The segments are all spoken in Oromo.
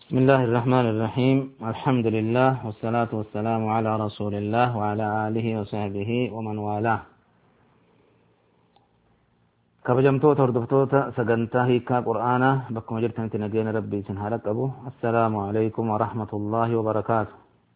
بسم الله الرحمن الرحيم الحمد لله والصلاة والسلام على رسول الله وعلى آله وصحبه ومن والاه kabajamtoota hordoftoota sagantaa hiikaa qur'aanaa bakkuma jirtanitti nageenya rabbii isin haa qabu assalaamu alaikum warahmatullaahi wabarakaatu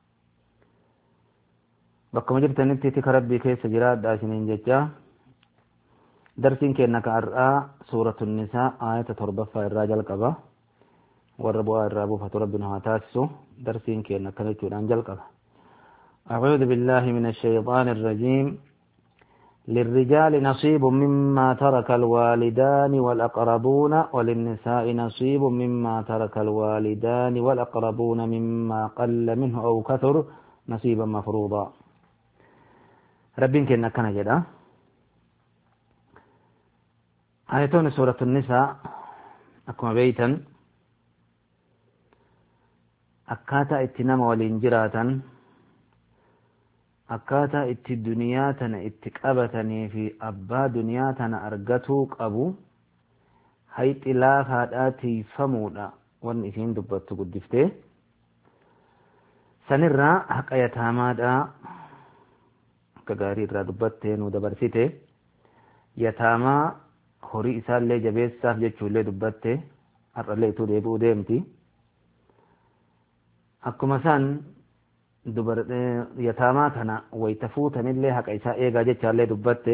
bakkuma jirtanitti tika rabbii keessa jiraadha isiniin jecha darsiin keenna ka har'aa suuratu nisaa aayata torbaffaa irraa jalqaba warra bu'aa irraa buufatu rabbi nu haa taasisu darsiin keenna akkana jechuudhaan jalqaba أعوذ بالله من الشيطان الرجيم للرجال نصيب مما ترك الوالدان والأقربون وللنساء نصيب مما ترك الوالدان والأقربون مما قل منه أو كثر نصيبا مفروضا ربين كنا كان جدا آيتون سورة النساء أكما بيتا أكاتا اتنام والإنجراتا akkaataa itti duniyaa tana itti qabatanii fi abbaa duniyaa tana argatuu qabu hayxi laafaadhaa tiifamuudha wanni isiin dubbattu guddiftee sanirraa haqa yataamaadhaa akka gaarii irraa dubbattee nu dabarsite yataamaa horii isaallee jabeessaaf jechuullee dubbatte har'allee ituu deebi'uu deemti akkuma san yataamaa kana wayta fuutanillee haqa isaa eegaa jechaallee dubbatte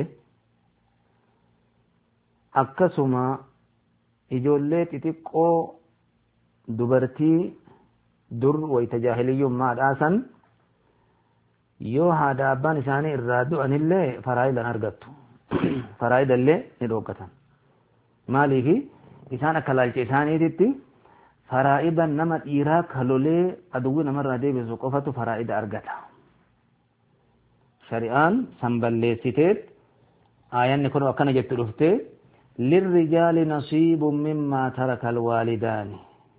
akkasuma ijoollee xixiqqoo dubartii dur wayta jaahiliyyummaadhaasan yoo haadha abbaan isaanii irraa du'anillee faraayidan argattu faraayidallee ni dhoogatan maaliifi isaan akka laalcha isaaniititti faraa'ida nama dhiiraa kalolee aduwwi namarraa deebisu qofatu faraa'ida argata shari'aan san balleessiteet aayanni kun akkana jettu dhufte lirrijaali nasiibun mimmaa taraka alwaalidaani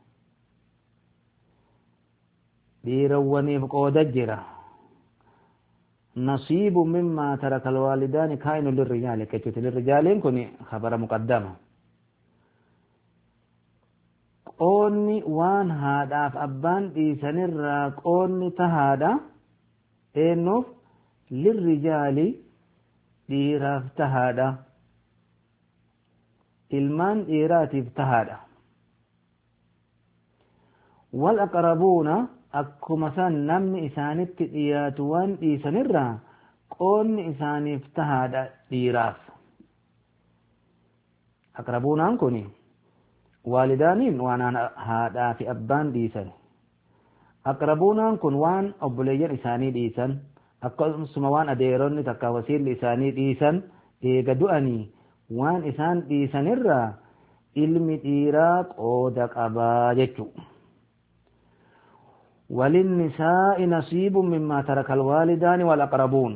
dhiirawwaniif qooda jira nasiibun mimmaa taraka alwaalidaani kaa'inu lirrijaali jechuuti lirrijaaliin kun khabara muqaddama qoonni waan haadhaaf abbaan dhiisanirraa qoonni tahaadha eennuuf lirrijaali dhiiraaf tahaadha ilmaan dhiiraatiif tahaadha wal aqrabuuna akkuma san namni isaanitti dhiyaatu waan dhiisanirraa qoonni isaaniif tahaadha dhiiraaf aqrabuunaan kuni waalidaaniin waan haadhaa fi abbaan dhiisan aqrabuunaan kun waan obboleeyyan isaanii dhiisan akkasuma waan adeeronni takka wasiilli isaanii dhiisan eega du'anii waan isaan dhiisanirraa ilmi dhiiraa qooda qabaa jechuu وللنساء نصيب مما ترك الوالدان والأقربون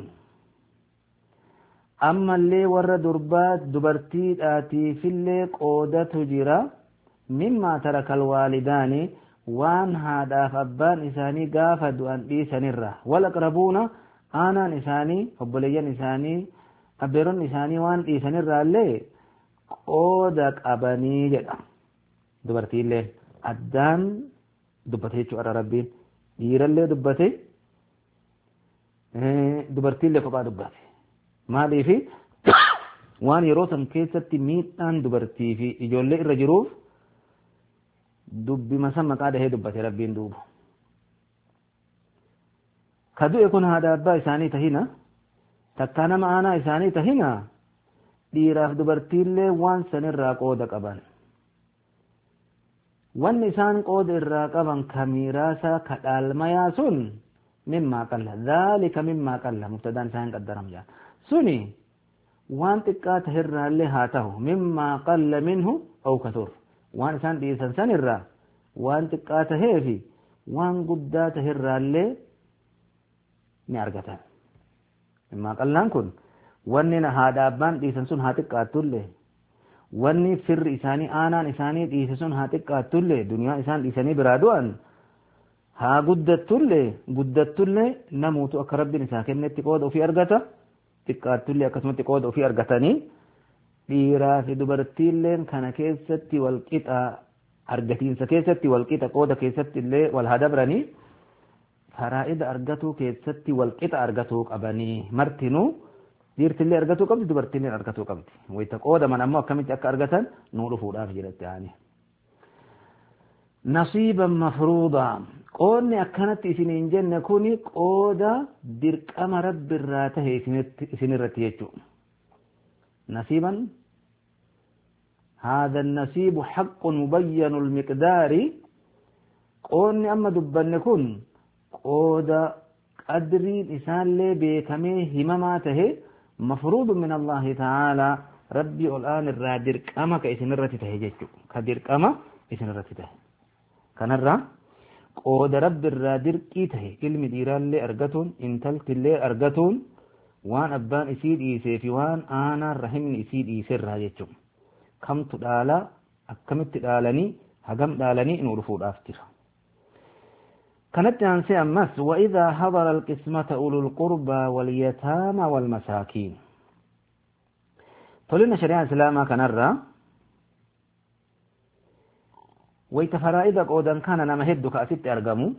أما اللي ور دربات دبرتي آتي في اللي قودة جرا مما ترك الوالدان وان هذا فبان إساني قافد أن إيسان الرا والأقربون آنا إساني فبليا إساني أبيرون إساني وان إيسان الرا اللي قودك أبني جدا دبرتي اللي أدان دبتي شعر ربي دير اللي دبتي دبرتي اللي فقا دبتي مالي في waan yeroo san keessatti miidhaan dubartii fi ijoollee irra jiruuf dubbima san maqaa dhahee dubbate rabbiin duuba ka du'e kun haadha abbaa isaanii tahina takkaa nama aanaa isaanii tahina dhiiraaf dubartiillee waan sanirraa qooda qaban wanni isaan qooda irraa qaban ka miiraasaa ka dhaalmayaa sun mimmaa qalla dhaalika mimmaa qalla mubtadaan isaan qaddaram jaa suni waan xiqqaa tahirraallee haa tahu mimmaa qalla minhu aw kathur waan isaan dhiisan san irraa waan xiqqaa tahee fi waan guddaa tahirraallee ni argatan mimmaa qallaan kun wanni haadha abbaan dhiisan sun haa xiqqaattullee wanni firri isaanii aanaan isaanii dhiise sun haa xiqqaattullee duniyaa isaan dhiisanii biraa du'an haa guddattullee guddattullee namuutu akka rabbiin isaa kennetti qooda ofii argata xiqqaattullee akkasumatti qooda ofii argatanii dhiiraa fi dubartiilleen kana keessatti wal qixaa argatiinsa keessatti walqixa qooda keessatti illee wal hadabranii faraa'ida argatuu keessatti walqixa argatuu qabanii martinuu dhiirtillee argatuu qabdi dubartillee argatuu qabdi wayita qoodaman ammoo akkamitti akka argatan nuu dhufuudhaaf jedhatti aani nasiiban mafruudaa qoodni akkanatti isiniin jenne kuni qooda dirqama rabbiirraa tahe isinirratti jechuu nasiiban هذا النسيب حق مبين المقدار قوني أما دبن كن قود قدري إنسان لي بيكمي همماته مفروض من الله تعالى ربي الآن الرادر كما كإسن الرتي تهججو كدر كما إسن الرتي تهي كان الرا قود رب الرادر كي تهي علم ديران لي أرغتون انتلت لي أرغتون وان أبان إسيد إيسي في وان آنا رحمن إسيد إيسي راججو kamtu dhaala akkamitti dhaalanii hagam dhaalanii nu dhufuudhaaf jira kanatti aansee ammas وإذا حضر القسمة أولو القربى واليتامى والمساكين تولينا شريعة إسلاما كنرى ويت فرائد قودا كان نما هدو كأسيت أرقمو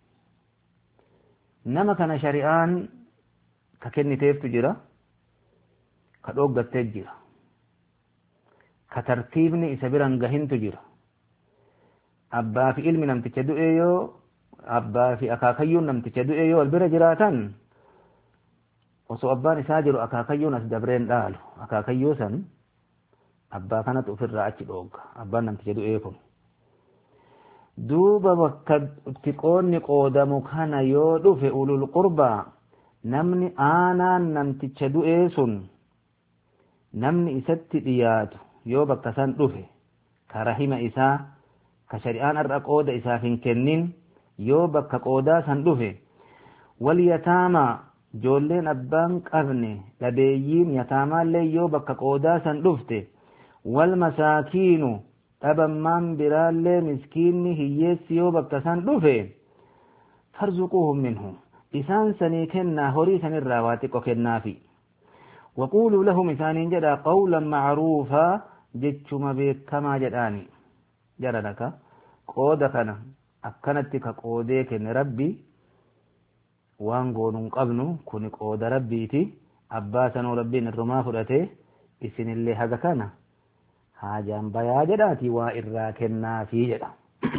نما كان شريعان ككني تيفتو جرا كدوغة تجرا ka tartiibni isa biran gahintu jira abbaa fi ilmi namticha du'e yoo abbaa fi akaakayyuun namticha du'e yoo wal bira jiraatan osoo abbaan isaa jiru akaakayyuun as dabreen dhaalu akaakayyuu san abbaa kanatu ofirraa achi dhoogga abbaan namticha du'ee kun duuba bakka itti qoonni qoodamu kana yoo dhufe ulul qurbaa namni aanaan namticha du'ee sun namni isatti dhiyaatu yoo bakka san dhufe ka rahima isaa ka shari'aan har'a qooda isaaf hin kennin yoo bakka qoodaa san dhufe wal yataamaa ijoolleen abbaan qabne dhabeeyyiin yataamaallee yoo bakka qoodaa san dhufte wal masaakiinu dhabammaan biraallee miskiinni hiyyeessi yoo bakka san dhufe farzuquuhum minhu isaan sanii kennaa horii sanirraa waa xiqqo kennaafi وقولوا لهم إسانين جدا قولا معروفا جتشما بكما جداني جرى لك قود كان أكنت كقوديك ربي وان قولن قبنو كن قود ربيتي أباسا ربين الرما فرأته إسن اللي هذا كان حاجان بيا جداتي وإرا كنا في جدا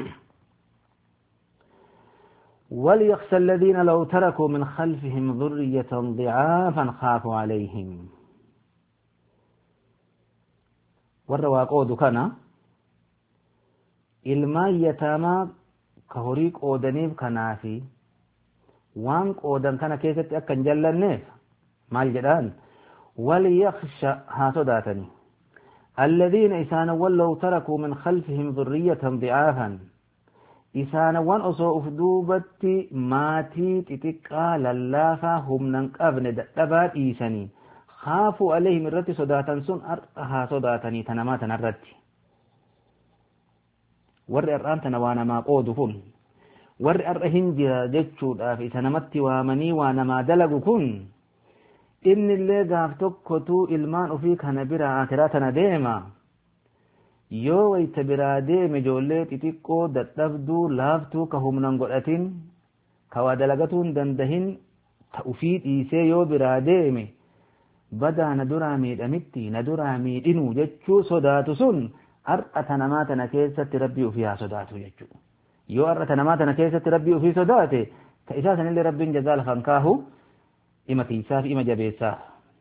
وليخشى الذين لو تركوا من خلفهم ذرية ضعافا خافوا عليهم والروا قود كان ilmaan yataamaa ka horii qoodaniif kanaafi waan qoodan kana keessatti akka hin jallanneef maal jedhaan waliyaksha haa sodaatani الذين إسانوا لو تركوا من خلفهم ذرية ضعافا isaanawwan osoo uf duubatti maatii xixiqqaa lallaafaa humnan qabne dadhabaa dhiisanii haafuu aleehim irratti sodaatan sun har'a haa sodaatanii tanamaa tanarratti warri har'aan tana waa namaa qoodu kun warri har'a hin jira jechuudhaaf isa namatti waamanii waa namaa dalagu kun inni illee gaaf tokkotuu ilmaan ofii kana biraa akiraa tana deema yoo wayta biraa deeme ijoollee xixiqqoo dadhabduu laaftuu ka humnan godhatin ka waa dalagatuu hin dandahin ta ufii dhiisee yoo biraa deeme badaa na duraa miidhamitti na duraa miidhinu jechuu sodaatu sun har'a tanamaa tana keessatti rabbii ofii haa sodaatu jechuudha. Yoo har'a tanamaa tana keessatti rabbii ofii sodaate ta isaa sanillee rabbiin jazaa lafan kaahu ima tiisaaf ima jabeessaaf.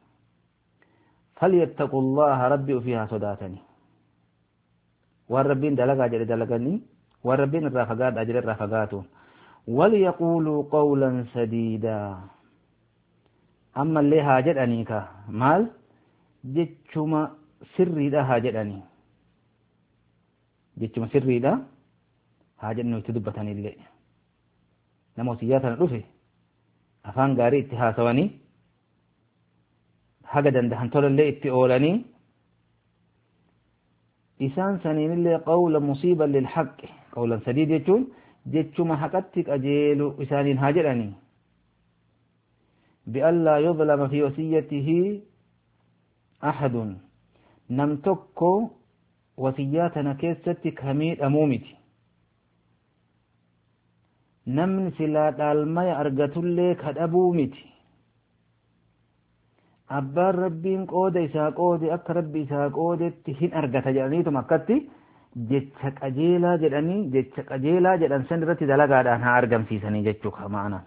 فليتقوا الله ربي فيها صداتني waan rabbiin dalagaa jedhe dalaganii waan rabbiin irraa fagaadhaa jedhe irraa fagaatu وليقولوا قولا سديدا أما اللي ها جدني كا مال جتشما سري دا ها جدني جتشما سري دا ها جدني يتدبتني اللي نمو سياتنا رفي أفان غاري اتهاسواني haga dandahan tolallee itti oolanii isaan saniinillee qawla musiiban lilhaqqi qawlan sadii jechuun jechuma haqatti qajeelu isaaniin haa jedhanii bi'allaa yudlama fi wasiyyatihi ahadun nam tokko wasiyyaa tana keessatti kamiidhamuu miti namni silaa dhaalmaya argatullee kadhabuu miti abbaan rabbiin qooda isaa qoode akka rabbi isaa qoodetti hin argata jedhaniituma akkatti jecha qajeelaa jedhanii jecha qajeelaa jedhan san irratti dalagaadhaan haa argamsiisanii jechuu ma'ana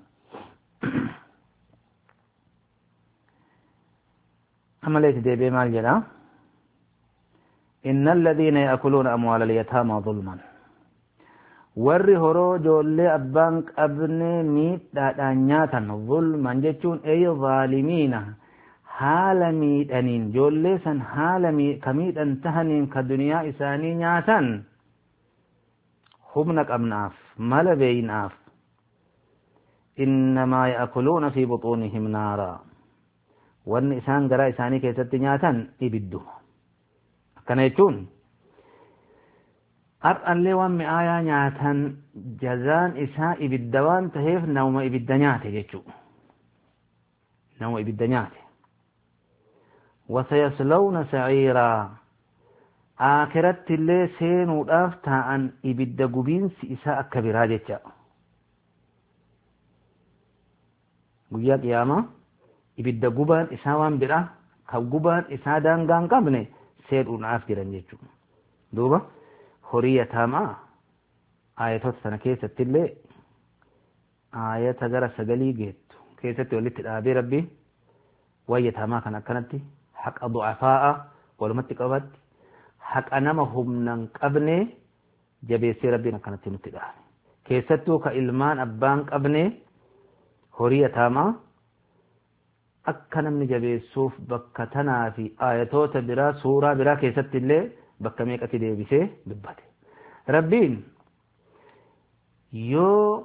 amaleeti deebee maal jedha إن الذين يأكلون أموال اليتامى ظلما warri horoo ijoollee abbaan qabne miidhaadhaan nyaatan zulman jechuun ay zaalimiina haala miidhaniin ijoollee san haala ka miidhan tahaniin ka duniyaa isaanii nyaatan humna qabnaaf mala beeynaaf innamaa ya'kuluuna fi buxuunihim naara wanni isaan garaa isaanii keessatti nyaatan ibiddu akkana jechuun har'allee waan mi'aayaa nyaatan jazaan isaa ibidda waan taheef nama ibidda nyaate jechuu nama ibidda nyaate wasayaslawna saciiraa aakiratti illee seenuudhaaf taa'an ibidda gubiinsi isaa akka biraa jecha guyyaa qiyaamaa ibidda gubaan isaa waan biraa ka gubaan isaa daangaa hin qabne seenuudhaaf jiran jechuudha duuba horii yataamaa aayatoota sana keessatti illee aayata gara sagalii geettu keessatti walitti dhaabee rabbi waan yataamaa kan akkanatti haqa du'afaa'a walumatti qabatti haqa nama humnan qabne jabeessee rabbiin akkanatti nutti dhaabe keessattuu ka ilmaan abbaan qabne horii yataamaa akka namni jabeessuuf bakka tanaa fi aayatoota biraa suuraa biraa keessatti illee bakka meeqatti deebisee dubbate rabbiin yoo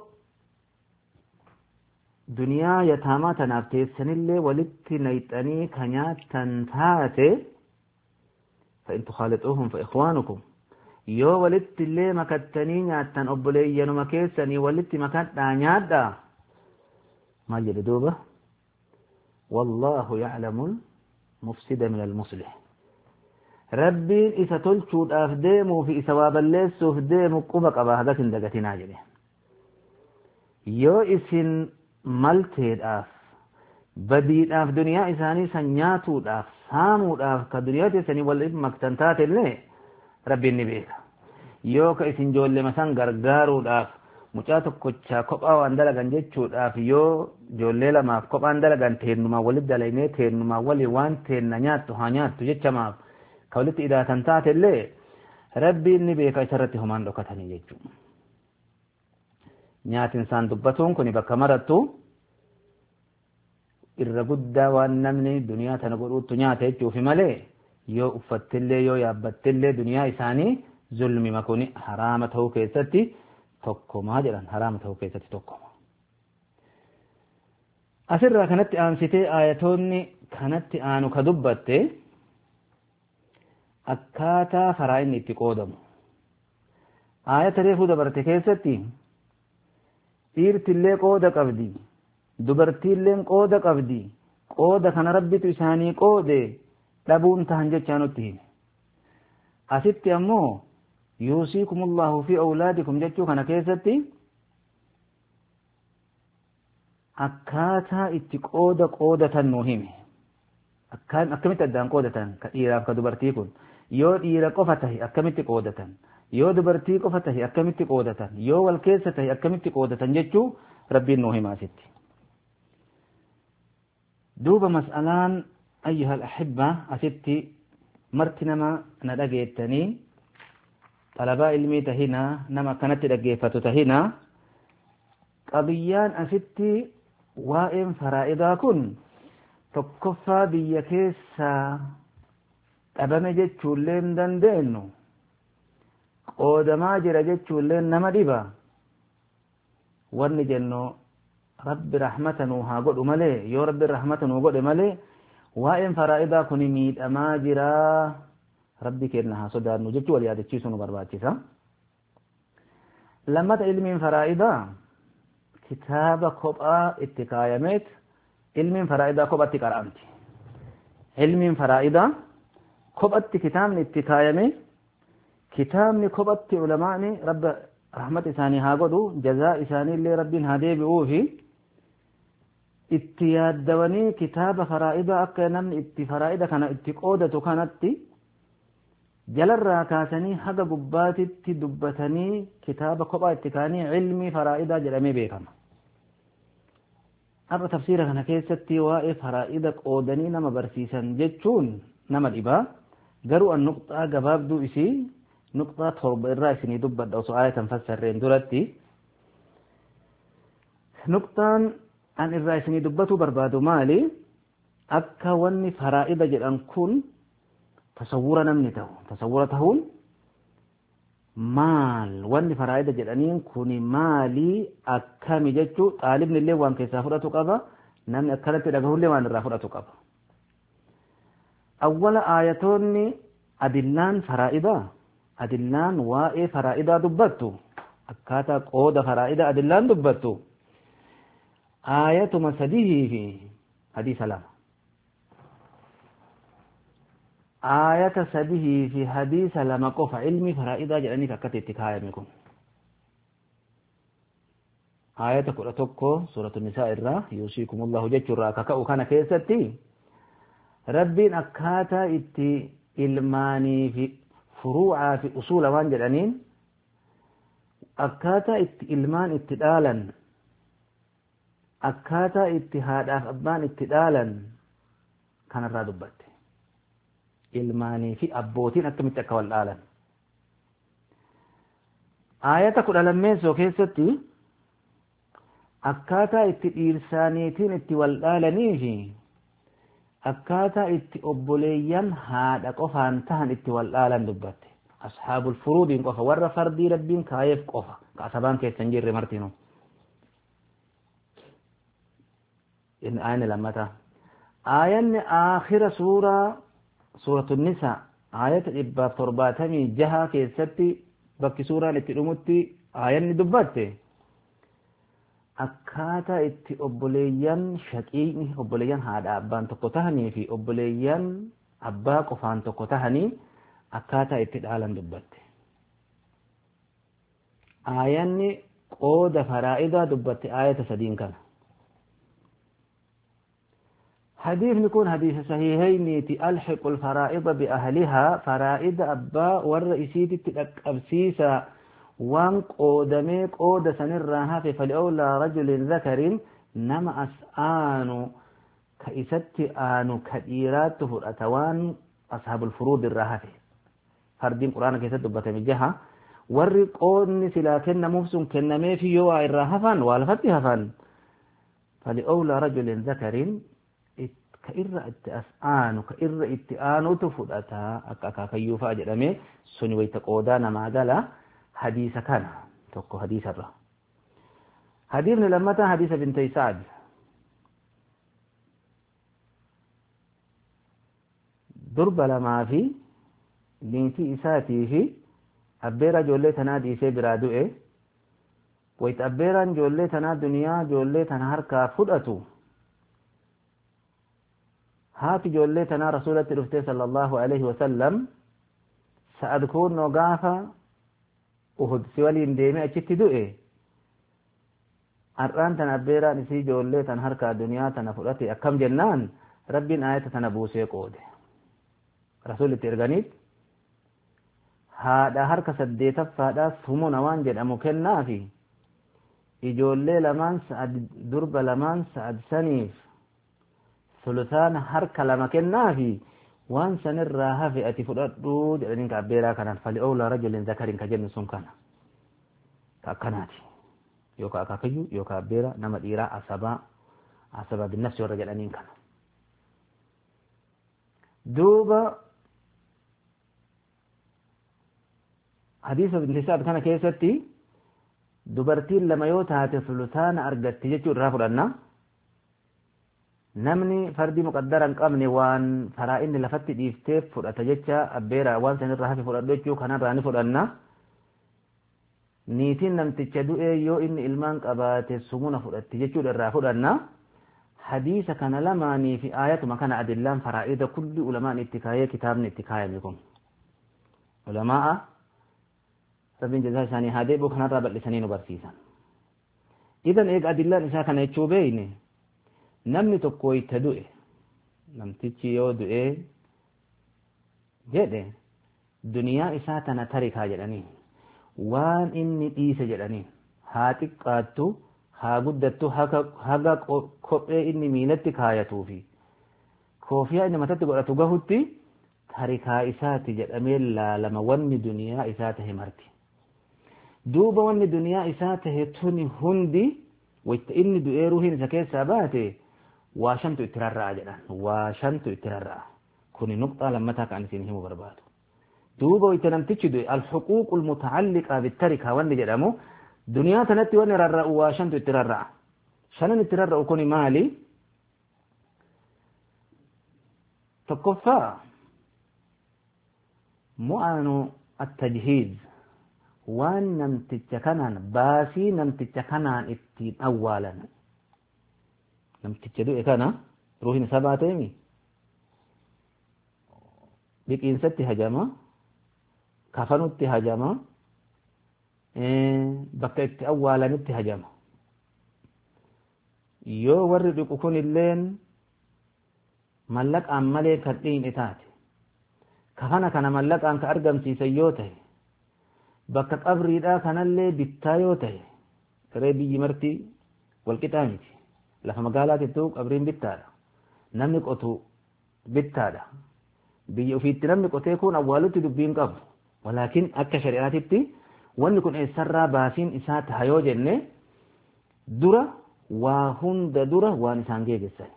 duniyaa yataamaa tanaaf teessanillee walitti nayxanii ka nyaattan taate فإن تخالطوهم فإخوانكم yoo walitti illee makattanii nyaattan obboleeyyanuma keessanii walitti makadhaa nyaadhaa maal jedhe duuba wallaahu yaclamu mufsida min almuslih rabbiin isa tolchuudhaaf deemuu fi isa waa balleessuuf deemu quba qaba hagas hin dagatinaa jedhe yoo isin malteedhaaf badiidhaaf duniyaa isaanii san nyaatuudhaaf saamuudhaaf ka duniyaa teessanii walitti maktan taate illee rabbiin ni beeka yoo ka isin ijoollema san gargaaruudhaaf mucaa tokkochaa kophaa waan dalagan jechuudhaaf yoo ijoollee lamaaf kophaan dalagan teennumaa walitti dalagnee teennumaa waliin waan teenna nyaattu haa nyaattu jechamaaf ka walitti idaatan taate illee rabbiin ni beeka isarratti homaan dhokatanii jechuudha. Nyaatin isaan dubbatuun kun bakka marattu irra guddaa waan namni duniyaa tana godhuuttu nyaata jechuufi malee yoo uffattillee yoo yaabbattillee duniyaa isaanii zulmi makuni haraama ta'uu keessatti tokkomaa jedhan haraama ta'uu keessatti tokkoma. Asirraa kanatti aansitee aayatoonni kanatti aanu ka dubbatte akkaataa faraa inni itti qoodamu. Aayata reefuu dabarte keessatti dhiirtillee qooda qabdi. dubartiilleen qooda qabdi qooda kana rabbitu isaanii qoode dhabuun tahan jechaa nutti hime asitti ammoo yuusiikumullahu fi awlaadikum jechuu kana keessatti akkaataa itti qooda qoodatan nuu hime akkamitti addaan qoodatan ka dhiiraaf ka dubartii kun yoo dhiira qofa tahe akkamitti qoodatan yoo dubartii qofa tahe akkamitti qoodatan yoo wal keessa tahe akkamitti qoodatan jechuu rabbiin nuu hima asitti دوبا مسألان أيها الأحبة أستي مرتنما ندقيتني طلباء علمي تهنا نما كانت دقيفة تهنا قضيان أستي وائم فرائضا كن تكفى بيا كيسا qabame jechuullee hin dandeenyu qoodamaa jira jechuullee nama dhiba wanni jennu rabbi rahmata nuu haa godhu malee yoo rabbi rahmata nuu godhe malee waa'een faraa'idaa kun miidhamaa jira rabbi kenna haa sodaannu jechuu wal yaadachiisu nu barbaachisa lammata ilmiin faraa'idaa kitaaba kophaa itti kaayameet ilmiin faraa'idaa kophatti qara'amti ilmiin faraa'idaa kophatti kitaabni itti kaayame kitaabni kophatti ulamaani rabba rahmat isaanii haa godhu jazaa isaanii illee rabbiin haa deebi'uufi itti yaaddawanii kitaaba faraa'ida akka namni itti faraa'ida kana itti qoodatu kanatti jalarraa kaasanii haga gubbaatitti dubbatanii kitaaba kophaa itti kaanii ilmii faraa'idaa jedhamee beekama. Har'a tafsiira kana keessatti waa'ee faraa'ida qoodanii nama barsiisan jechuun nama dhibaa garuu an nuqxaa gabaabduu isii nuqxaa torba irraa isinii dubbadha osoo aayatan fassarreen duratti nuqxaan an irraa isinii dubbatuu barbaadu maali akka wanni faraa'ida jedhan kun tasawwura namni ta'u tasawwura ta'uun maal wanni faraa'ida jedhaniin kun maalii akkami jechuu xaalibni illee waan keessaa fudhatu qaba namni akkanatti dhagahullee waan irraa fudhatu qaba awwala aayatoonni adillaan faraa'idaa adillaan waa'ee faraa'idaa dubbattu akkaataa qooda faraa'idaa adillaan dubbattu aayatuma sadihii fi hadiisa lama aayata sadihii fi hadiisa lama qofa ilmi faraa'idaa jedhaniif akkatti itti kaayame kun aayata kudha tokko suuratu nisaa irraa yuusiikumullahu jechuurraa akka ka'u kana keessatti rabbiin akkaataa itti ilmaanii fi furuucaa fi usuula waan jedhaniin akkaataa itti ilmaan itti dhaalan akkaataa itti haadhaaf abbaan itti dhaalan kanarraa dubbatte ilmaanii fi abbootiin akkamitti akka wal dhaalan aayata kudha lammeessoo keessatti akkaataa itti dhiirsaaniitiin itti wal dhaalanii fi akkaataa itti obboleeyyan haadha qofaan tahan itti wal dhaalan dubbatte ashaabul furuudiin qofa warra fardii rabbiin kaayeef qofa ka asabaan keessa hin jirre martinu aayani lammata aayanni aakhira suuraa suuratu nisa aayata dhibbaaf torbaatamii jaha keessatti bakki suuraan itti dhumutti aayanni dubbatte akkaataa itti obboleeyyan shaqiiqni obboleeyyan haadha abbaan tokko tahanii fi obboleeyyan abbaa qofaan tokko tahanii akkaataa itti dhaalan dubbatte aayanni qooda faraa'idaa dubbatte aayata sadiin kana حديث نكون حديث صحيحين ألحق الفرائض بأهلها فرائض أبا والرئيسية تأبسيسا وان قودمي قود سنرها في فلأولى رجل ذكر نما أسآن كإست آن كإيرات فرأتوان أصحاب الفروض الرهفة فردين قرآن كيست دبت مجها warri qoodni silaa kennamuuf sun kennamee fi yoo waa irraa hafan waa lafatti hafan fali'owla rajulin zakarin ka irra itti as aanu ka irra itti aanutu fudhataa akka akaakayyuu fa'a jedhamee suni wayta qoodaa namaa gala hadiisa kana tokko hadiisarra hadiisni lammataa hadiisa bintay sa'ad durba lamaa fi niitii isaatii fi abbeera ijoollee tanaa dhiisee biraa du'e wayta abbeeraan ijoollee tanaa duniyaa ijoollee tana harkaa fudhatu haati ijoollee tanaa rasuulatti dhuftee sallallahu alaihi wasallam sa'ad kunnoo gaafa uhud si waliin deemee achitti du'e har'aan tana abbeeraan isii ijoollee tan harkaa duniyaa tana fudhate akkam jennaan rabbiin aayata tana buusee qoode rasuulitti erganiit haadha harka saddeetaffaadhaa sumuna waan jedhamu kennaafi ijoollee lamaan sa'ad durba lamaan sa'ad saniif sulusaana harka lama kennaafi waan sanirraa hafe ati fudhadhu jedhaniin ka abbeeraa kanaan fali oolaa rajulin zakariin ka jennu sun kana ka akkanaati yookaan akaakayyuu yookaan abbeera nama dhiiraa asabaa asabaa binnafsi warra jedhaniin kana duuba hadiisa bintisaad kana keessatti dubartiin lama yoo taate sulusaana argatti jechuu irraa fudhanna namni fardii muqaddara hin qabne waan faraa inni lafatti dhiifteef fudhata jecha abbeera waan san irraa hafe fudhadhu jechuu kanarraa ni fudhanna niitiin namticha du'ee yoo inni ilmaan qabaate sumuna fudhatti jechuudha irraa fudhanna hadiisa kana lamaanii fi aayatuma kana adillaan faraa'ida kulli ulamaan itti kaayee kitaabni itti kaayame kun ulamaa rabbiin jazaa isaanii haa deebi'u kanarraa bal'isanii nu barsiisan idan eega adillaan isaa kana jechuu beeyne namni tokko itti du'e namtichi yoo du'e jedhe duniyaa isaa tana tarikaa jedhanii waan inni dhiise jedhanii haa xiqqaattu haa guddattu haga kophee inni miilatti kaayatuu fi koofiyaa inni matatti godhatu gahutti tarikaa isaati jedhamee laalama wanni duniyaa isaa tahe marti duuba wanni duniyaa isaa tahe tuni hundi wayta inni du'ee ruuhiin isa keessaa baate waa shantu itti rarra'a jedhan waa shantu itti rarra'a kuni nuqxaa lammataa kan isin himu barbaadu duuba wayta namtichi du'e alhuquuqu almutacalliqaa bittarikaa wanni jedhamu duniyaa tanatti wanni rarra'u waa shantu itti rarra'a shanan itti rarra'u kuni maali tokkoffaa mu'aanu attajhiiz waan namticha kanaan baasii namticha kanaan ittiin awwaalan namticha du'e kana ruuhin isaa baateemi dhiqiinsatti hajama kafanutti hajama bakka itti awwaalanitti hajama yoo warri dhiqu kun illeen mallaqaan malee kan dhiine taate kafana kana mallaqaan ka argamsiisan yoo ta'e bakka qabriidhaa kanallee bittaa yoo ta'e garee biyyi marti walqixaa miti lafa magaalaatittuu qabriin bittaadha namni qotu bittaadha biyya ofiitti namni qotee kun awwaalutti dubbiin qabu walaakin akka shari'aatitti wanni kun eessarraa baasiin isaa taha yoo jenne dura waa hunda dura waan isaan geegessan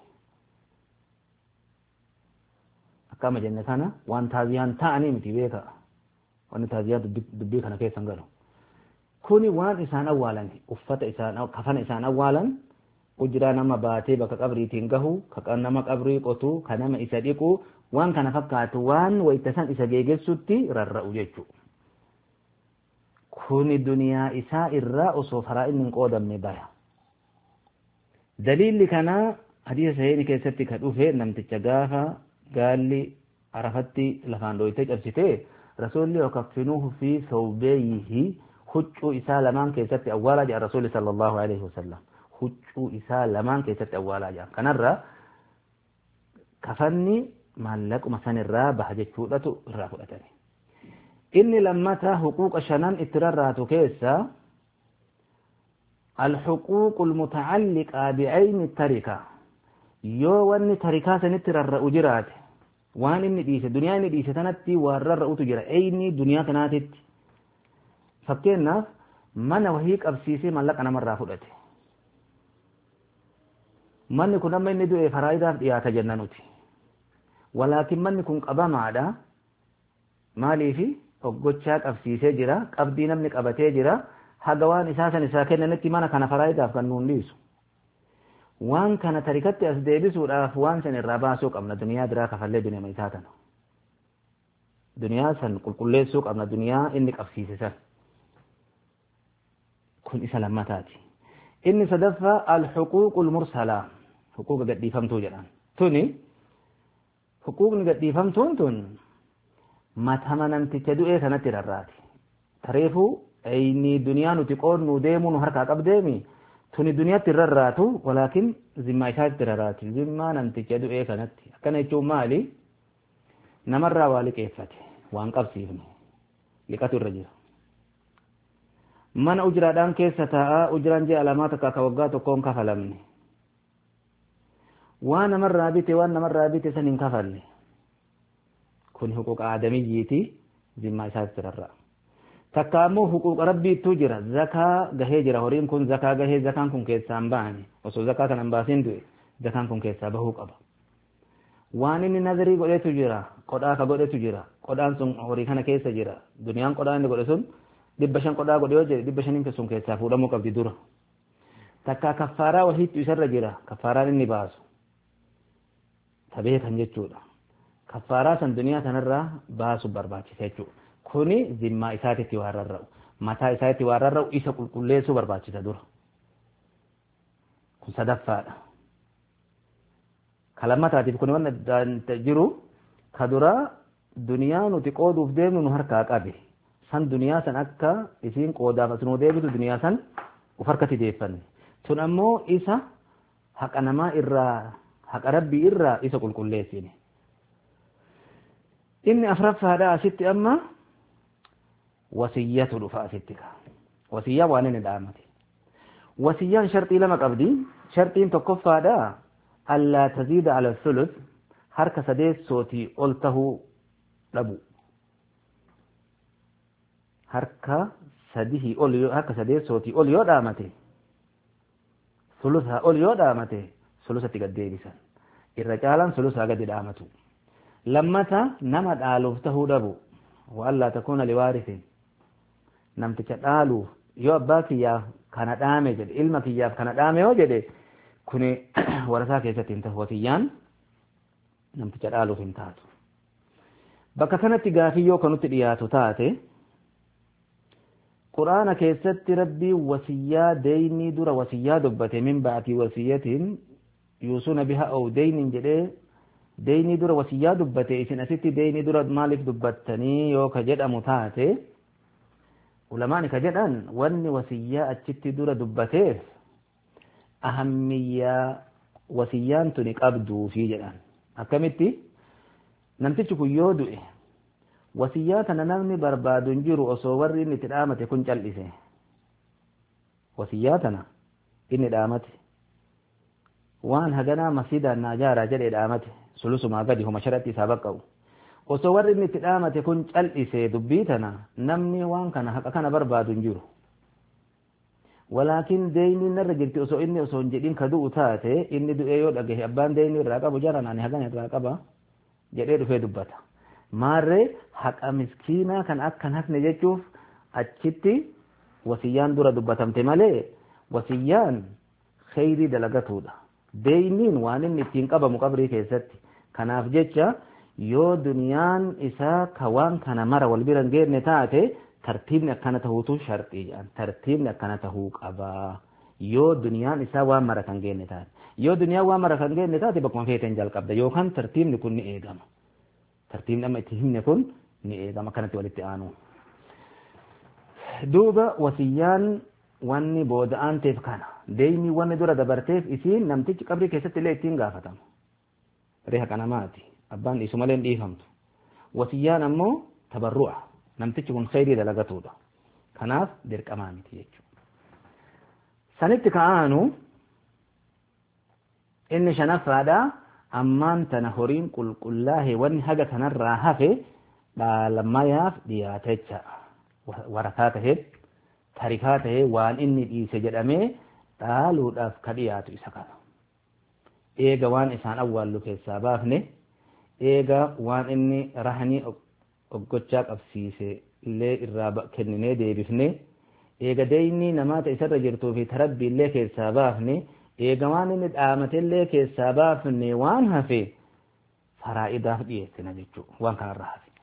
akkama jenne kana waan taaziyaan ta'anii miti beeka wanni taaziyaa dubbii kana keessan galu kuni waan isaan awwaalan uffata isaan kafana isaan awwaalan ujiraa nama baatee bakka qabriitiin gahu ka nama qabrii qotu ka nama isa dhiqu waan kana fakkaatu waan wayta san isa geegessutti rarra'u jechuu kuni duniyaa isaa irraa osoo faraa inni hin qoodamne baya daliilli kanaa hadiisa sahiini keessatti ka dhufe namticha gaafa gaalli arafatti lafaan dhoytee cabsitee rasuulli wakaffinuuhu fi sawbeeyihi huccuu isaa lamaan keessatti awwaalaa jedha rasuulli sallallahu alaihi wasallam huccuu isaa lamaan keessatti awwaalaa jedha kanarra kafanni maallaquma sanirraa baha jechuudhatu irraa fudhatani inni lammata huquuqa shanan itti rarraatu keessa الحقوق المتعلقة بعين التركة يو واني تركة سنت رر أجرات وان اني ديسة دنيا اني ديسة تنتي ورر أتجرى ايني دنيا كناتت فكينا من وهيك أبسيسي من لك أنا مرة فلتي من كنا من ندو فرائدة يا تجننوتي ولكن من كن قبا معدا مالي في oggochaa qabsiisee jira qabdii namni qabatee jira haga waan isaa san isaa kennanitti mana kana faraayidaaf kan nuun dhiisu waan kana tarikatti as deebisuudhaaf waan san irraa baasuu qabna duniyaa biraa kafallee duniyaa isaa tana duniyaa san qulqulleessuu qabna duniyaa inni qabsiise san kun isa lammataati inni sadaffaa alhuquuqul mursalaa huquuqa gadhiifamtuu jedhan tuni huquuqni gadhiifamtuun tun matama namticha du'ee kanatti rarraati tareefuu ayni duniyaa nuti qoodnu deemuu nu harkaa qabdeemi tuni duniyaatti rarraatu walaakin zimmaa isaatti rarraati zimmaa namticha du'ee kanatti akkana jechuun maali namarraa waa liqeeffate waan qabsiifne liqatu irra jira mana ujiraadhaan keessa taa'aa ujiraan ji'a lamaa takka akka waggaa tokkoon kafalamne waan namarraa bite waan namarraa bite san hin kafalle kun huquuqa aadamiyyiiti zimmaa isaatti rarra'a takka ammoo huquuqa rabbiittuu jira zakaa gahee jira horiin kun zakaa gahee zakaan kun keessaa hin baane osoo zakaa kana hin baasin du'e zakaan kun keessaa bahuu qaba waan inni nazarii godhetu jira qodhaa ka godhetu jira qodhaan sun horii kana keessa jira duniyaan qodhaa inni godhe sun dhibba shan qodhaa godhe yoo jedhe dhibba shaniin sun keessaa fuudhamuu qabdi dura takka kaffaaraa wahiittu isarra jira kaffaaraan inni baasu tabee kan jechuudha kaffaaraa san duniyaa sanarraa baasu barbaachisa jechuudha kuni zimmaa isaatitti waan rarra'u mataa isaatti waan rarra'u isa qulqulleessuu barbaachisa dura kun sadaffaadha kalammataatiif kun waan jiru ka dura duniyaa nuti qooduuf deemnu nu harkaa qabe san duniyaa san akka isiin qoodaaf asinuu deebitu duniyaa san uf harkatti deeffanne tun ammoo isa haqa namaa irraa haqa rabbii irraa isa qulqulleessine inni afraffaadha asitti amma wasiyyatu dhufa asitti ka wasiyyaa waan inni dhaamate wasiyyaan sharxii lama qabdi sharxiin tokkoffaadha allaa taziida ala thuluth harka sadeessootii ol tahuu dhabu harka sadihii ol harka sadeessootii ol yoo dhaamate sulusaa ol yoo dhaamate sulusatti gad deebisan irra caalaan sulusaa gadi dhaamatu lammata nama dhaaluuf tahuu dhabu waallaa takuuna liwaarisin namticha dhaaluuf yoo abbaa kiyyaaf kana dhaame jedhe ilma kiyyaaf kana dhaame yoo jedhe kuni warasaa keessatti hin tahu wasiyyaan namticha dhaaluuf hin taatu bakka kanatti gaafii yoo kanutti dhiyaatu taate quraana keessatti rabbii wasiyyaa deeynii dura wasiyyaa dubbate min ba'atii wasiyyatiin yuusuna biha aw deynin jedhee deeynii dura wasiyyaa dubbate isin asitti deeynii dura maaliif dubbattanii yoo ka jedhamu taate ulamaani ka jedhan wanni wasiyyaa achitti dura dubbateef ahammiyyaa wasiyyaan tuni qabduufi jedhan akkamitti namtichi kun yoo du'e wasiyyaa tana namni barbaadu hin jiru osoo warri inni itti dhaamate kun cal'ise wasiyyaa tana inni dhaamate waan haganaa masiidaan naa jaaraa jedhee dhaamate sulusumaa gadi homa sharatti isaa baqqa'u osoo warri inni itti dhaamate kun cal'ise dubbii tana namni waan kana haqa kana barbaadu hin jiru walaakin deeyni narra jirti osoo inni osoo hin jedhin ka du'u taate inni du'ee yoo dhagahe abbaan deeyni irraa qabu jaran ani hagan irraa qaba jedhee dhufee dubbata maarree haqa miskiinaa kan akkan hafne jechuuf achitti wasiyyaan dura dubbatamte malee wasiyyaan kheyrii dalagatuudha deeyniin waan inni ittiin qabamu qabrii keessatti kanaaf jecha yoo duniyaan isaa ka waan kana mara wal bira hin geenne taate tartiibni akkana tahuutu sharxii jedhan tartiibni akkana tahuu qabaa yoo duniyaan isaa waan mara kan geenne taate yoo duniyaan waan mara kan geenne taate bakkuma feeteen jalqabda yookaan tartiibni kun ni eegama tartiibni amma itti himne kun ni eegama akkanatti walitti aanu duuba wasiyyaan wanni booda aanteef kana deeyni wanni dura dabarteef isiin namtichi qabrii keessatti illee ittiin gaafatama reha qanamaati abbaan dhiisu malee hin dhiifamtu wasiyyaan ammoo tabarru'a namtichi kun kheyrii dalagatuudha kanaaf dirqamaa miti jechuudha sanitti ka'aanu inni shanaffaadha ammaan tana horiin qulqullaa'e wanni haga kanarraa hafe dhaalmayaaf dhiyaatecha warakaa tahee tarikaa tahee waan inni dhiise jedhamee dhaaluudhaaf ka dhiyaatu isa kana eega waan isaan awwaallu keessaa baafne eega waan inni rahanii oggochaa qabsiise illee irraa kenninee deebifne eega deeyni namaata isarra jirtuu fi tarabbii illee keessaa baafne eega waan inni dhaamatellee keessaa baafne waan hafe faraa'idaaf dhiyeessina jechuudha waan kanarraa hafe.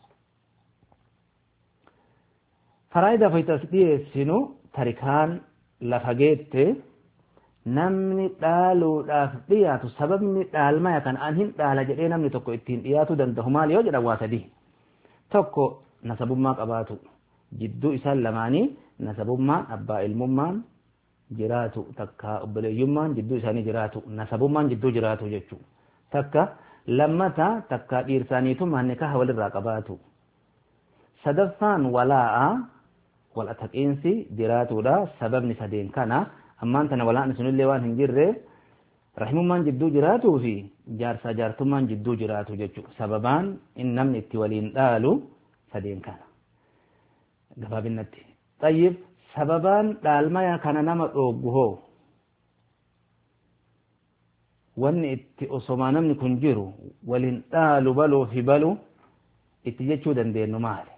Faraa'idaaf as dhiyeessinu tarikaan lafa geette namni dhaaluudhaaf dhiyaatu sababni dhaalmaya kan an hin dhaala jedhee namni tokko ittiin dhiyaatu danda'u maal yoo jedhan waa sadii tokko nasabummaa qabaatu jidduu isaan lamaanii nasabummaan abbaa ilmummaan jiraatu takka obboleeyyummaan jidduu isaanii jiraatu nasabummaan jidduu jiraatu jechuu takka lammata takka dhiirsaaniitummaan nikaha walirraa qabaatu sadaffaan walaa'a wal ataqiinsi jiraatudha sababni sadeen kana ammaan tana walaa'ni sunillee waan hin jirre rahimummaan jidduu jiraatuu fi jaarsaa jaartummaan jidduu jiraatu jechuudha sababaan in namni itti waliin dhaalu sadeen kana gabaabinatti xayyib sababaan dhaalmaya kana nama dhooggu hoo wanni itti osomaa namni kun jiru waliin dhaalu baluu fi balu itti jechuu dandeenyu maali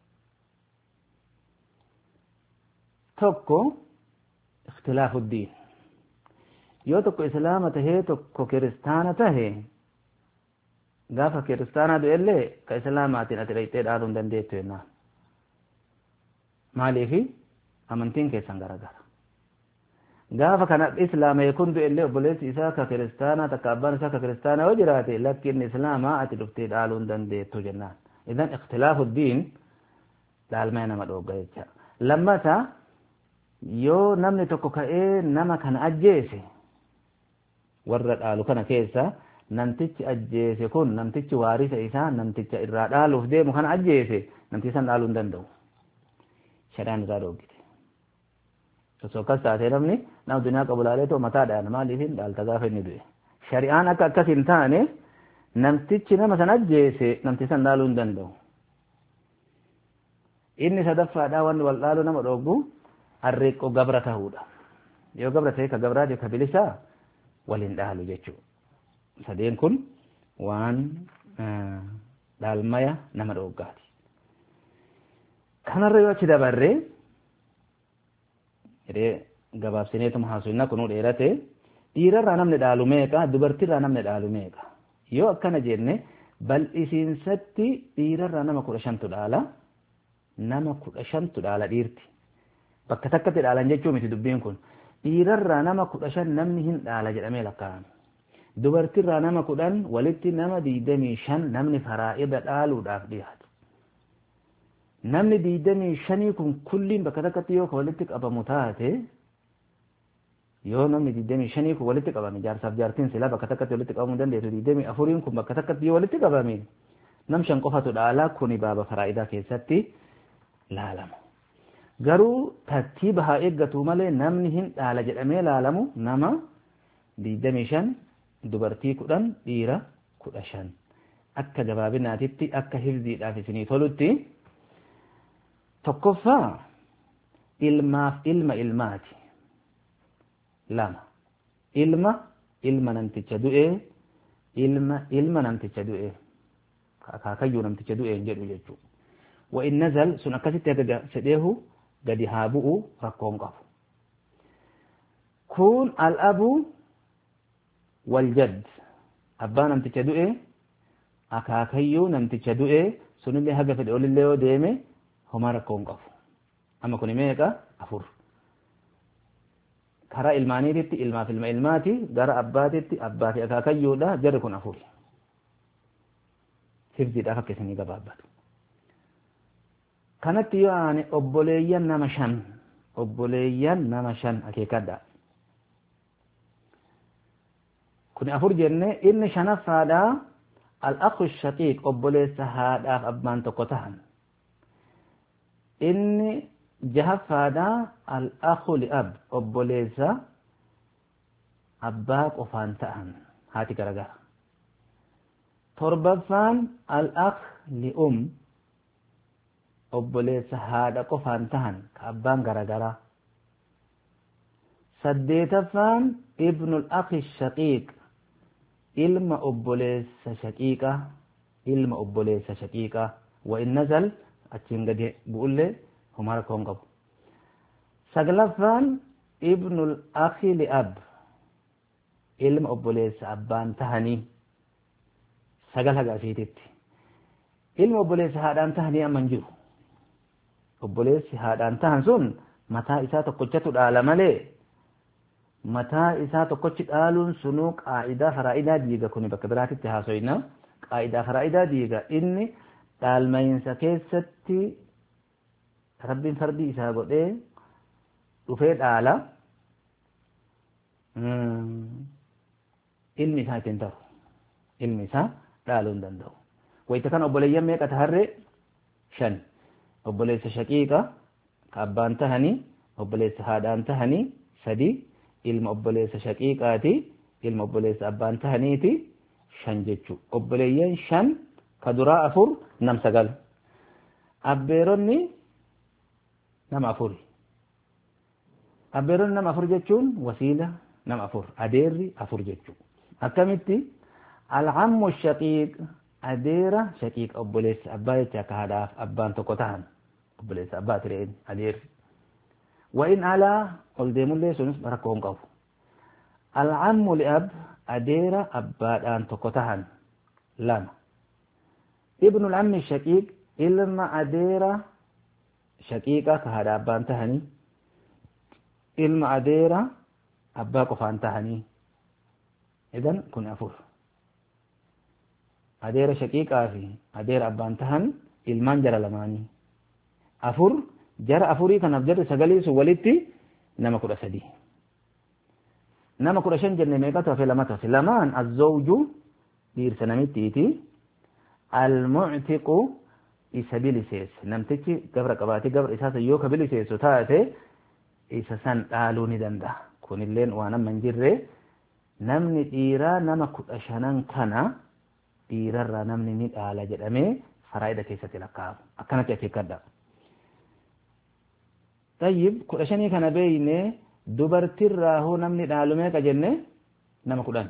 tokko ikhtilaafu diin yoo tokko islaama tahee tokko kiristaana tahe gaafa kiristaanaa du'ellee ka islaamaatiin ati dhaqxee dhaaluu hin dandeettu jennaan maaliifi amantiin keessan garagara gaafa kana islaama kun du'ellee obboleessi isaa ka kiristaanaa takka abbaan isaa ka kiristaanaa yoo jiraate lakki inni islaamaa ati dhuftee dhaaluu hin dandeettu jennaan idan ikhtilaafu diin dhaalmaya nama dhoogga jecha lammata yoo namni tokko ka'ee nama kana ajjeese warra dhaalu kana keessa namtichi ajjeese kun namtichi waarisa isaa namticha irraa dhaaluuf deemu kana ajjeese namtichi san dhaaluu hin danda'u shari'aan irraa dhoogite osoo akkas taatee namni nama duniyaa qabu laalee too mataadhaan maaliifin dhaalta gaafa inni du'e shari'aan akka akkas hin taane namtichi nama san ajjeese namtichi san dhaaluu hin danda'u inni sadaffaadhaa wanni wal dhaaluu nama dhooggu harreeqqoo gabra ta'uudha yoo gabra ta'e ka gabraa ka bilisaa waliin dhaalu jechuudha sadeen kun waan dhaalmaya nama dhooggaati kanarra yoo achi dabarree jedhee gabaabsineetuma haasofna kunuu dheerate dhiirarraa namni dhaalu meeqa dubartiirraa namni dhaalu meeqa yoo akkana jenne bal'isiinsatti dhiirarraa nama kudha shantu dhaala nama kudha shantu dhaala dhiirti bakka takkatti dhaalan jechuu miti dubbiin kun dhiirarraa nama kudha shan namni hin dhaala jedhamee lakkaa'ame dubartiirraa nama kudhan walitti nama diidamii shan namni faraa'ida dhaaluudhaaf dhiyaatu namni diidamii shanii kun kulliin bakka takkatti yoo ka walitti qabamu taate yoo namni diidamii shanii kun walitti qabame jaarsaaf jaartiin silaa bakka takkatti walitti qabamuu dandeessu diidamii afuriin kun bakka takkatti yoo walitti qabame nam shan qofatu dhaala kuni baaba faraa'idaa keessatti laalama garuu tartiiba haa eeggatu malee namni hin dhaala jedhamee laalamu nama diidamii shan dubartii kudhan dhiira kudha shan akka gabaabinaatitti akka hifdiidhaaf isinii tolutti tokkoffaa ilmaaf ilma ilmaati lama ilma ilma namticha du'ee ilma ilma namticha du'ee akaakayyuu namticha du'ee hin jedhu jechuudha wa'in nazal sun akkasitti aga fedheehu gadi haa bu'u rakkoon qabu kun al'abu waljad abbaa namticha du'e akaakayyuu namticha du'e sunillee haga fedhe olillee yoo deeme homaa rakkoon qabu amma kun meeqa afur karaa ilmaaniititti ilmaaf ilma ilmaati gara abbaatitti abbaa fi akaakayyuudha jarri kun afur hifdiidhaaf akka isinii gabaabbatu kanatti yoo aane obboleeyyan nama shan obboleeyyan nama shan akeekadha kun afur jenne inni shanaffaadha al-akhu shaqiiq obboleessa haadhaaf abbaan tokko tahan inni jahaffaadha al-akhu li'ab obboleessa abbaa qofaan ta'an haati garagara torbaffaan al-akh li'um obboleessa haadha qofaan tahan ka abbaan garagaraa saddeetaffaan ibnul akhi shaqiiq ilma obboleessa shaqiiqa ilma obboleessa shaqiiqa wa in nazal achiin gadi bu'ullee homaa rakkoon qabu saglaffaan ibnul akhi li'ab ilma obboleessa abbaan tahanii sagal haga asiititti ilma obboleessa haadhaan tahanii amma hin jiru obboleessi haadhaan tahan sun mataa isaa tokkochatu dhaala malee mataa isaa tokkochi dhaaluun sunuu qaa'idaa faraa'idaa diiga kuni bakka biraatitti haasoyna qaa'idaa faraa'idaa diiga inni dhaalmayinsa keessatti rabbiin fardii isaa godhee dhufee dhaala ilmi isaa ittiin ta'u ilmi isaa dhaaluu hin danda'u wayita kana obboleeyyan meeqa taharree shan obboleessa shaqiiqa ka abbaan tahanii obboleessa haadhaan tahanii sadii ilma obboleessa shaqiiqaati ilma obboleessa abbaan tahaniiti shan jechuu obboleeyyan shan ka duraa afur nam sagal abbeeronni nama afuri abbeeronni nama afur jechuun wasiila nama afur adeerri afur jechuu akkamitti alcammu shaqiiq adeera shaqiiqa obboleessa abbaa jecha akka haadhaaf abbaan tokko tahan obboleessa abbaa tireen adeerri وإن على قلديم اللي سنس بركون قف العم لأب أدير أباد أن تقتهن لما ابن العم الشقيق إلما أدير شقيقة كهذا أبان تهني إلما أدير أبا قفان تهني إذن كن أفور أدير شقيقة في أدير أبان تهن إلمان جرى لماني afur jara afurii kanaaf jarri sagalii sun walitti nama kudha sadii nama kudha shan jenne meeqatu hafe lamatu hafe lamaan azzawju dhiirsa namittiiti almuctiqu isa biliseesse namtichi gabra qabaatee gabra isaa yoo ka biliseessu taate isa san dhaaluu ni danda'a kunilleen waan amma hin jirre namni dhiiraa nama kudha shanan kana dhiirarraa namni ni dhaala jedhamee faraa'ida keessatti lakkaa'amu akkanatti akeekkadha. Tayyib kudha shanii kana beeyne dubartirraa hoo namni dhaalu meeqa jenne nama kudhan.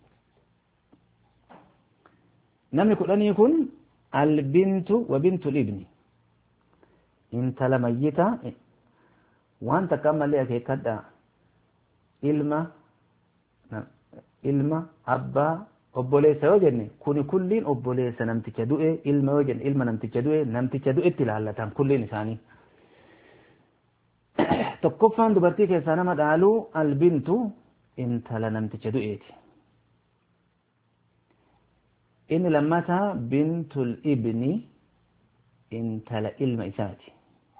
Namni kudhanii kun albintu wa bintu libni intala mayyita waan takka ammallee akeekkadha ilma ilma abbaa obboleessa yoo jenne kuni kulliin obboleessa namticha du'e ilma yoo jenne ilma namticha du'e namticha du'etti ilaallatan kulliin isaanii tokkoffaan dubartii keessaa nama dhaaluu albintu intala namticha du'eeti inni lammataa bintul ibni intala ilma isaati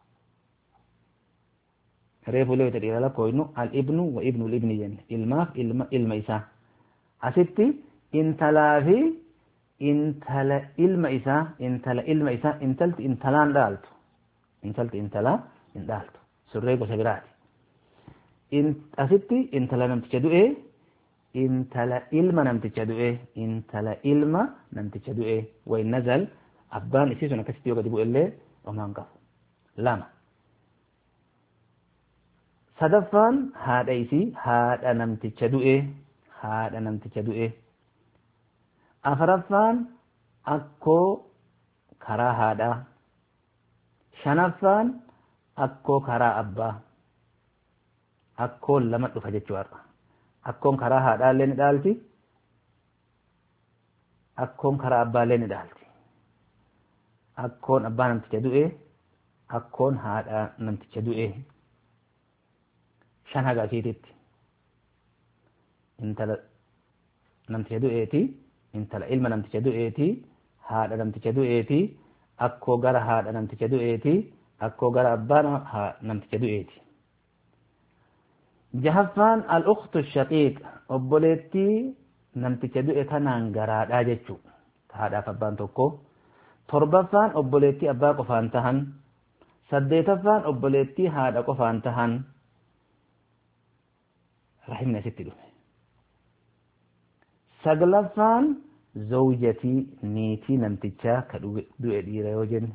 reefu leewita dhiira lakkooynu al ibnu wa ibnu ibni jenne ilmaaf ilma ilma isaa asitti intalaa fi intala ilma isaa intala ilma isaa intalti intalaan dhaaltu intalti intalaa hin dhaaltu surree gosa biraati asitti intala namticha du'ee intala ilma namticha du'e intala ilma namticha du'e wayin nazal abbaan isii sun akkasitti yoo gadi bu'e illee homaan qabu lama sadaffaan haadha isii haadha namticha du'e haadha namticha du'e afaraffaan akkoo karaa haadhaa shanaffaan akkoo karaa abbaa akkoon lama dhufa jechuudha akkoon karaa haadhaallee ni dhaalti akkoon karaa abbaallee ni dhaalti akkoon abbaa namticha du'e akkoon haadha namticha du'e shan haga asiititti intala namticha du'eeti intala ilma namticha du'eeti haadha namticha du'eeti akkoo gara haadha namticha du'eeti akkoo gara abbaa namticha du'eeti jahaffaan al-ukhtu shaqiiq obboleettii namticha du'e kanaan garaadhaa jechuu haadhaaf abbaan tokko torbaffaan obboleettii abbaa qofaan tahan saddeetaffaan obboleettii haadha qofaan tahan rahimni asitti dhufe saglaffaan zawjatii niitii namtichaa ka du'e dhiira yoo jenne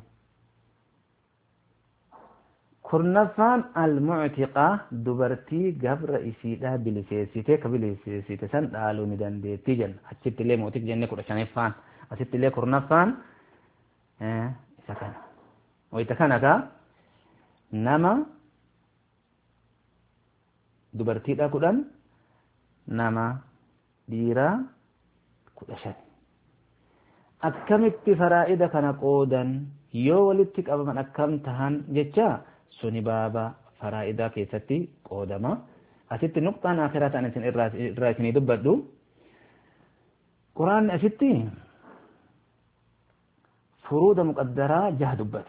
kurnaffaan almuctiqaa dubartii gabra isiidhaa biliseessite ka biliseessite san dhaaluu ni dandeettii jenna achitti illee mootik jenne kudha shanaffaan asitti illee kurnaffaan isa kana wayita kana ka nama dubartiidha kudhan nama dhiiraa kudha shan akkamitti faraa'ida kana qoodan yoo walitti qabaman akkam tahan jecha suni baaba faraa'idaa keessatti qoodama asitti nuqxaan akiraa ta'an isin irraa isinii dubbadhu quraanni asitti furuuda muqaddaraa jaha dubbate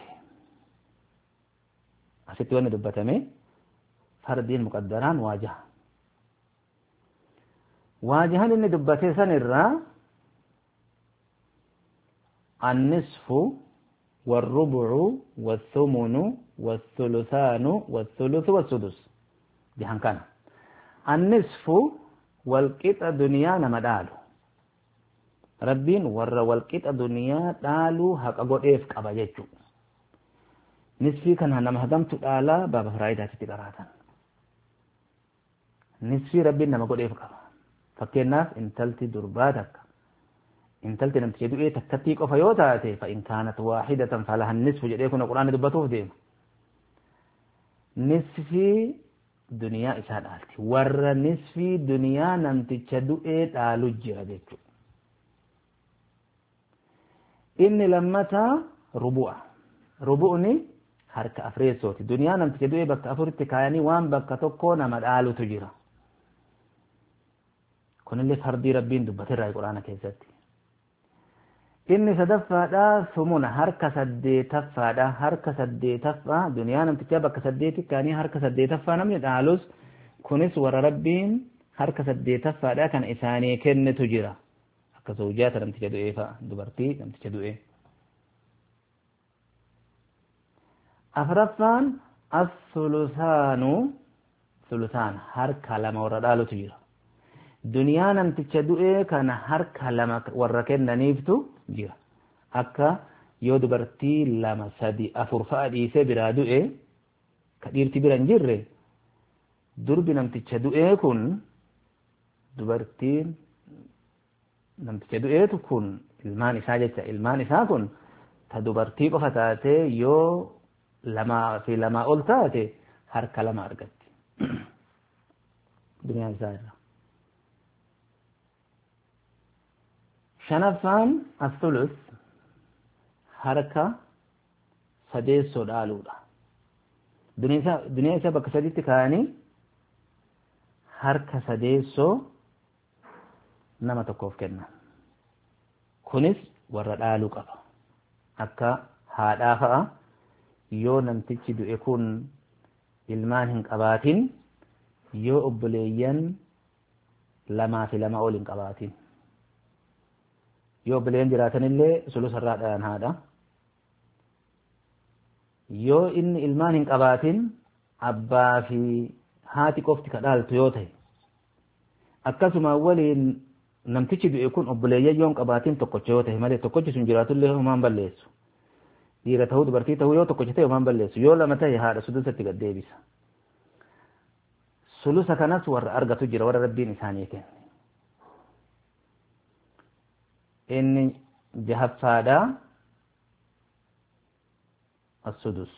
asitti wanni dubbatame fardiin muqaddaraan waa jaha waa jahan inni dubbate san irraa النصف والربع والثمن والثلثان والثلث والسدس جهان كان النصف والقطع دنيا نما دالو ربين ور والقطع دنيا دالو حق غوديف قبا جچو نصفي كان نما هدمت دالا باب فرايدا تتقراتن نصفي ربين نما غوديف قبا فكناف انتلتي درباتك intalti namticha du'ee takkattii qofa yoo taate fa'in kaanat waahidatan falaha nisfu jedhee kun quraanni dubbatuuf deema nisfii duniyaa isaa dhaalti warra nisfii duniyaa namticha du'ee dhaalu jira jechuudha inni lammataa rubu'a rubu'ni harka afreessooti duniyaa namticha du'ee bakka afuritti kaayanii waan bakka tokkoo nama dhaalutu jira kunillee fardii rabbiin dubbateerraa quraana keessatti inni sadaffaadha sumuna harka saddeetaffaadha harka saddeetaffaa duniyaa namtichaa bakka saddeeti kaanii harka saddeetaffaa namni dhaalus kunis warra rabbiin harka saddeetaffaadha kan isaanii kennitu jira akka zawjaata namticha du'ee fa'a dubartii namticha du'ee afraffaan as-sulusaanu sulusaan harka lama warra dhaalutu jira duniyaa namticha du'ee kana harka lama warra kennaniiftu jira akka yoo dubartii lama sadi afur fa'a dhiisee biraa du'e ka dhiirti bira hin jirre durbi namticha du'ee kun dubartiin namticha du'eetu kun ilmaan isaa jecha ilmaan isaa kun ta dubartii qofa taatee yoo lamaa fi lamaa ol taate harka lama argatti duniyaa isaa irra shanaffaan as-sulus harka sadeessoo dhaaluudha duniyaa isaa bakka saditti kaa'anii harka sadeessoo nama tokkoof kennan kunis warra dhaaluu qaba akka haadhaa fa'a yoo namtichi du'e kun ilmaan hin qabaatin yoo obboleeyyan lamaa fi lama ol hin qabaatin yoo obboleeyyan jiraatanillee sulusarraa dhayan haadha yoo inni ilmaan hin qabaatin abbaa fi haati qofti ka dhaaltu yoo ta'e akkasuma waliin namtichi du'e kun obboleeyyan yoo hin qabaatin tokkocha yoo ta'e malee tokkochi sun jiraatullee homaan balleessu dhiira ta'uu dubartii ta'uu yoo tokkocha ta'e homaan balleessu yoo lama ta'e haadha sulusatti gad deebisa sulusa kanas warra argatu jira warra rabbiin isaanii kenne inni jahaffaadha السدس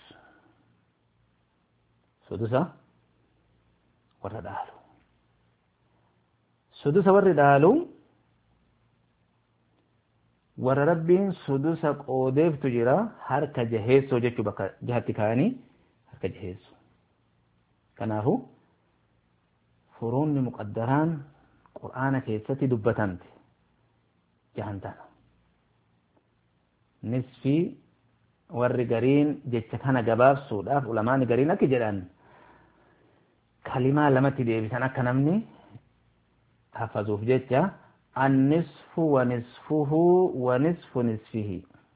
سدسة warra dhaalu sudusa warri dhaalu warra rabbiin sudusa qoodeeftu jira harka jaheessoo jechuu bakka jahatti kaanii harka jaheessoo kanaafu furuunni muqaddaraan qur'aana keessatti dubbatamte jahan tana nisfii warri gariin jecha kana gabaabsuudhaaf ulamaani gariin akki jedhan kalimaa lamatti deebisan akka namni hafazuuf jecha annisfu wanisfuhu wanisfu nisfihi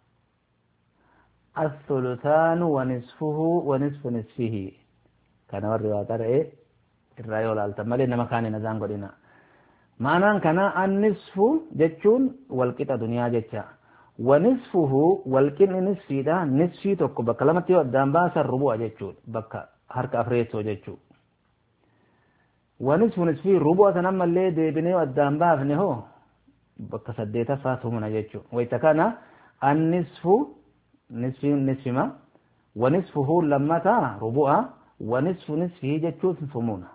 الثلثان ونصفه ونصف نصفه كان وري واترئ الرأي والالتمالي نما كان نزان قدنا معنى كان النصف جتشون والقطة دنيا جتشا ونصفه والقن نصفي دا نصفي توكو بكا لما تيو الدام باسا الربوع جتشون بكا هرك أفريتو جتشو ونصف نصفي ربوع سنما اللي دي بنيو الدام بافني هو بكا سديتا فاتهمنا جتشو ويتكانا النصف نصف نصف ما ونصفه لما تا ربوع ونصف نصفه جتشو ثمونا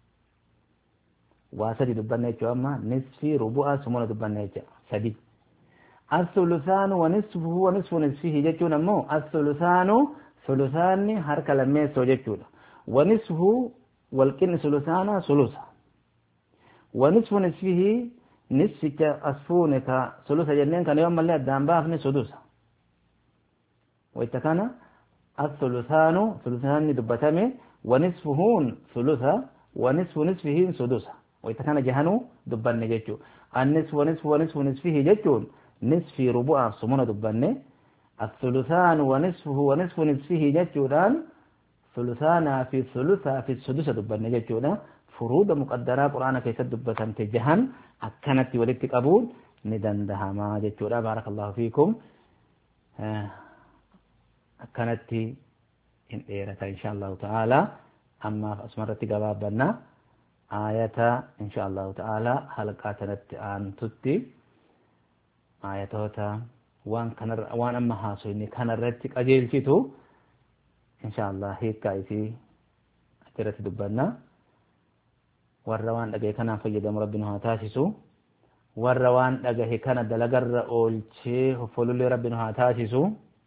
واسدي دبنا يجو أما نصفي ربوع ثمونا دبنا يجو سدي الثلثان ونصفه ونصف نصفه جتشون أمو الثلثان ثلثان حركة لما يسو جتشون ونصفه والكن ثلثانا ثلثا ونصف نصفه نصف أصفونك ثلثا جنين كان يوم اللي أدام بافني سدوسا وإتكان الثلثان ثلثان دبتامي ونصفهون ثلثا ونصف نصفه سدوسا وإتكان جهنو دبان جتشو النصف ونصف ونصف نصفه جتشون نصفي ربع سمونا دباني الثلثان ونصفه ونصف نصفه جتشودان ثلثانا في ثلثا في السدسة دباني جتشودا فروض مقدرة قرآن كيسا دبتان تجهن أكنت ولدت قبول ندندها ما جتشودا بارك الله فيكم أكنت إن إيرة إن شاء الله تعالى أما أسمرت قبابنا آية إن شاء الله تعالى حلقاتنا أن تتي ayatoota waan kanarra waan amma haasofne kanarratti qajeelchitu insha Allah hiikkaa isii achirratti dubbanna warra waan dhagahe kanaan fayyadamu rabbi nu haa taasisu warra waan dhagahe kana dalagarra oolchee hoffolullee rabbi nu haa taasisu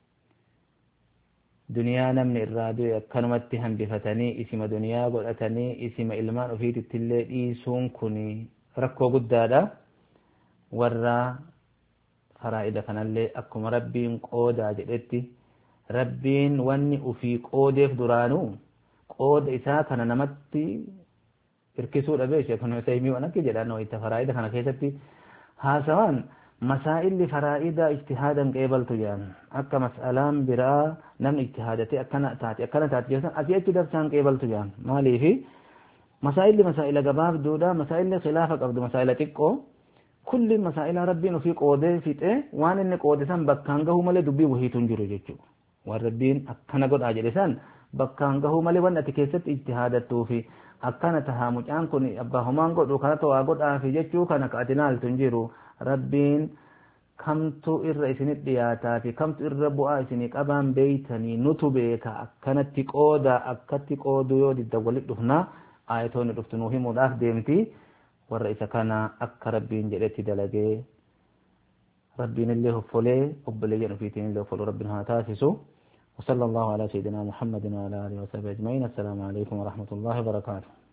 duniyaa namni irraa du'e akkanumatti hambifatanii isima duniyaa godhatanii isima ilmaan ofiitittillee dhiisuun kun rakkoo guddaadha warra faraa'ida kanallee akkuma rabbiin qoodaa jedhetti rabbiin wanni ufii qoodeef duraanuu qooda isaa kana namatti hirkisuu dhabee sheekun Husaymii waan akka jedhan wayita faraa'ida kana keessatti haasawaan masaa'illi faraa'ida ijtihaadan qeebaltu jedhan akka mas'alaan biraa namni ijtihaadatee akkana taate akkana taate jedhan asii achi dabsaan qeebaltu jedhan maaliifi masaa'illi masaa'ila gabaabduudha masaa'illi khilaafa qabdu masaa'ila xiqqoo kulli masaa'ila rabbiin ofii qoodee fixee waan inni qoode san bakkaan gahuu malee dubbii wahiitu hin jiru jechuudha waan rabbiin akkana godhaa jedhe san bakkaan gahuu malee waan ati keessatti ijtihaadattuu fi akkana tahaa mucaan kun abbaa homaan godhu kanatu waa godhaa fi jechuu kana ka ati naaltu hin jiru rabbiin kamtu irra isinit dhiyaataa fi kamtu irra bu'aa isinii qabaan beeytanii nutu beeka akkanatti qooda akkatti qoodu yoo didda walit dhufnaa aayatoonni dhuftu nuu himuudhaaf deemti warra isa kana akka rabbiin jedhetti dalagee rabbiin illee hoffolee obboleeyyan ofiitiin illee hoffoluu rabbiin haa taasisu وصلى الله على سيدنا محمد وعلى آله وصحبه أجمعين السلام عليكم ورحمة الله وبركاته